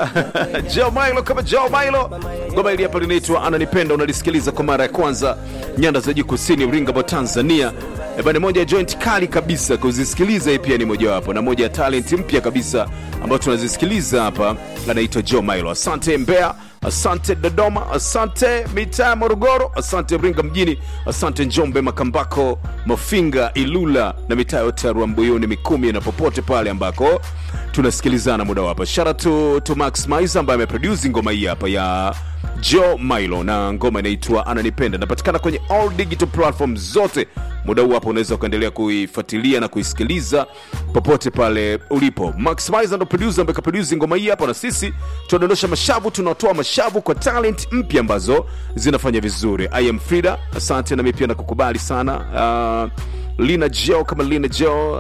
Joe Milo kama Joe Milo. Ngoma hili hapa linaitwa Ananipenda, unalisikiliza kwa mara ya kwanza nyanda za juu kusini Uringabo, Tanzania. Eh, bana, moja ya joint kali kabisa kuzisikiliza, hii pia ni mojawapo na moja ya talent mpya kabisa ambayo tunazisikiliza hapa, anaitwa Joe Milo. Asante Mbeya, asante Dodoma, asante mitaa ya Morogoro, asante Iringa mjini, asante Njombe, Makambako, Mafinga, Ilula na mitaa yote ya Rwambuyuni, Mikumi na popote pale ambako tunasikilizana muda hapa. Shout out to, to Max Maiza ambaye ameproduce ngoma hii hapa ya Joe Milo na ngoma inaitwa Ananipenda. Inapatikana kwenye all digital platform zote. Muda huu hapa unaweza ukaendelea kuifuatilia na kuisikiliza popote pale ulipo. Max Maiza ndo producer ambaye kaproduce ngoma hii hapa, na sisi tunadondosha mashavu, tunatoa mashavu kwa talent mpya ambazo zinafanya vizuri. I am Frida, asante, na mimi pia nakukubali sana uh, Lina Jo kama Lina Jo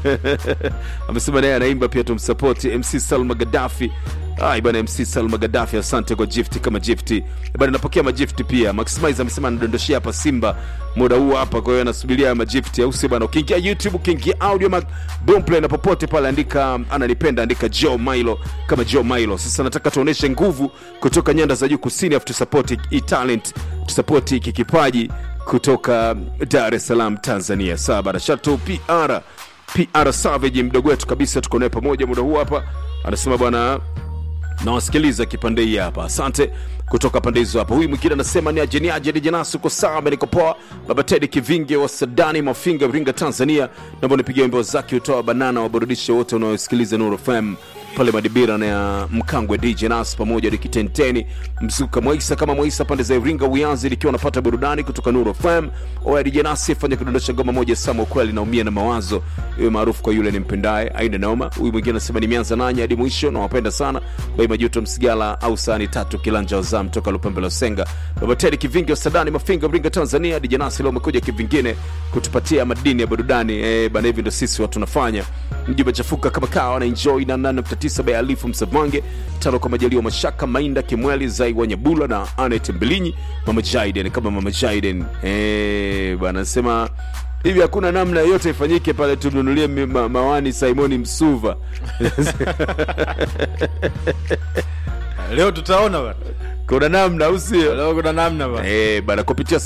amesema naye anaimba pia, tumsapoti MC Salma Gaddafi. Ai bana, MC Salma Gaddafi, asante kwa gift kama gift bana, napokea magift pia. Maximize amesema anadondoshia hapa Simba muda huu hapa, kwa hiyo anasubiria magift, au si bana? Ukiingia YouTube, ukiingia audio mac boomplay na popote pale, andika ananipenda, andika Joe Milo kama Joe Milo. Sasa nataka tuoneshe nguvu kutoka nyanda za juu kusini, afu tusupport hii talent, tusupport hiki kipaji kutoka Dar es Salaam Tanzania. Sawa bana, shatu PR PR Savage mdogo wetu kabisa, tuko naye pamoja muda huu hapa, anasema bwana nawasikiliza kipande hii hapa, asante kutoka pande hizo hapa. Huyu mwingine anasema ni ajeni aje dijanasi, uko sawa, niko poa. Baba Tedi Kivinge wa Sadani Mafinga, Iringa, Tanzania, naomba nipigie wimbo zake utoa banana, waburudishe wote wanaosikiliza Nuru FM pale Madibira na ya Mkangwe DJ Nas pamoja Dikitenteni Mzuka Mwaisa kama Mwaisa pande za Iringa Uyanzi likiwa napata burudani kutoka Nuru FM. Oya DJ Nas fanya kudondosha ngoma moja Samo kweli naumia na mawazo iwe maarufu kwa yule nimpendaye aina noma. Huyu mwingine anasema nimeanza nanyi hadi mwisho na wapenda sana Bai Majuto Msigala au sani tatu kilanja wazam toka Lupembe la Senga. Baba Tedi Kivingi wa Sadani Mafinga Iringa Tanzania. DJ Nas leo umekuja kivingine kutupatia madini ya burudani eh, bana hivi ndo sisi watu tunafanya. Mji umechafuka kama kawa na enjoy na 8.9 by Alifu Msavange tano kwa majaliwa Mashaka Mainda Kimweli Zai Wanyabula na Anet Mbilinyi Mama Jaiden kama Mama Jaiden eh bana sema hivi hakuna namna yote ifanyike pale tumnunulie mi- ma, mawani Simoni Msuva leo tutaona bana kuna namna au sio? leo kuna namna bana Eh, bana kupitia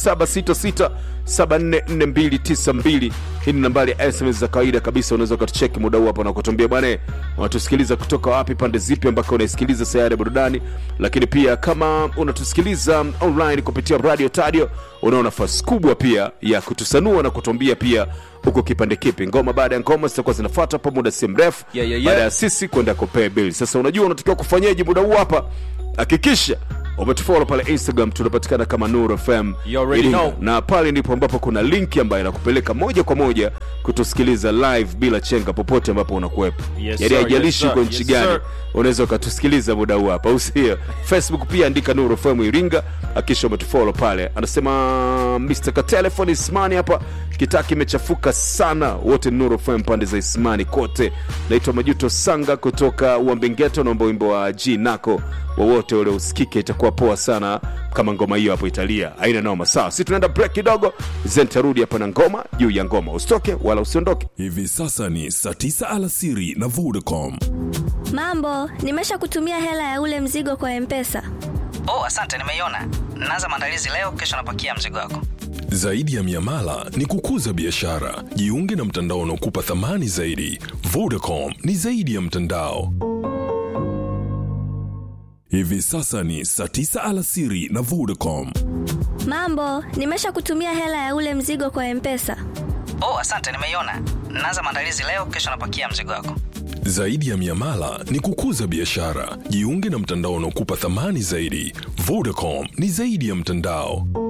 0766744292 hii ni nambari ya SMS za kawaida kabisa. Unaweza ukatucheki muda huu hapa na kutuambia bwana, unatusikiliza kutoka wapi, pande zipi ambako unaisikiliza sayari ya burudani. Lakini pia kama unatusikiliza online kupitia radio tadio, unao nafasi kubwa pia ya kutusanua na kutuambia pia huko kipande kipi. Ngoma baada ya ngoma zitakuwa zinafuata pa muda si mrefu, Yeah, yeah, yeah. baada ya sisi kwenda kupea bill. Sasa unajua unatakiwa kufanyaje muda huu hapa, hakikisha umetufollow pale Instagram, tunapatikana kama Nuru FM You already Iringa. know. na pale ndipo ambapo kuna linki ambayo inakupeleka moja kwa moja kutusikiliza live bila chenga popote ambapo unakuwepo Yes, yaani sir, haijalishi yes, uko sir, nchi yes, gani sir. unaweza ukatusikiliza muda huu hapa au sio facebook pia andika nuru fm iringa akisha umetufollow pale anasema mr katelefon ismani hapa kitaa kimechafuka sana wote ni nuru fm pande za ismani kote naitwa majuto sanga kutoka uambengeto naomba wimbo wa g nako wowote ule usikike itakuwa poa sana kama ngoma hiyo hapo italia haina noma sawa si tunaenda break kidogo zentarudi hapa na ngoma juu ya ngoma usitoke wala usiondoke Hivi sasa ni saa 9 alasiri na Vodacom. Mambo, nimesha kutumia hela ya ule mzigo kwa Mpesa. Oh, asante, nimeiona. Naanza maandalizi leo, kesho napakia mzigo wako. Zaidi ya miamala ni kukuza biashara. Jiunge na mtandao unaokupa thamani zaidi. Vodacom ni zaidi ya mtandao. Hivi sasa ni saa 9 alasiri na Vodacom. Mambo, nimesha kutumia hela ya ule mzigo kwa Mpesa. Oh, asante, nimeiona. Naanza maandalizi leo, kesho napakia mzigo wako. Zaidi ya miamala ni kukuza biashara. Jiunge na mtandao unaokupa thamani zaidi. Vodacom ni zaidi ya mtandao.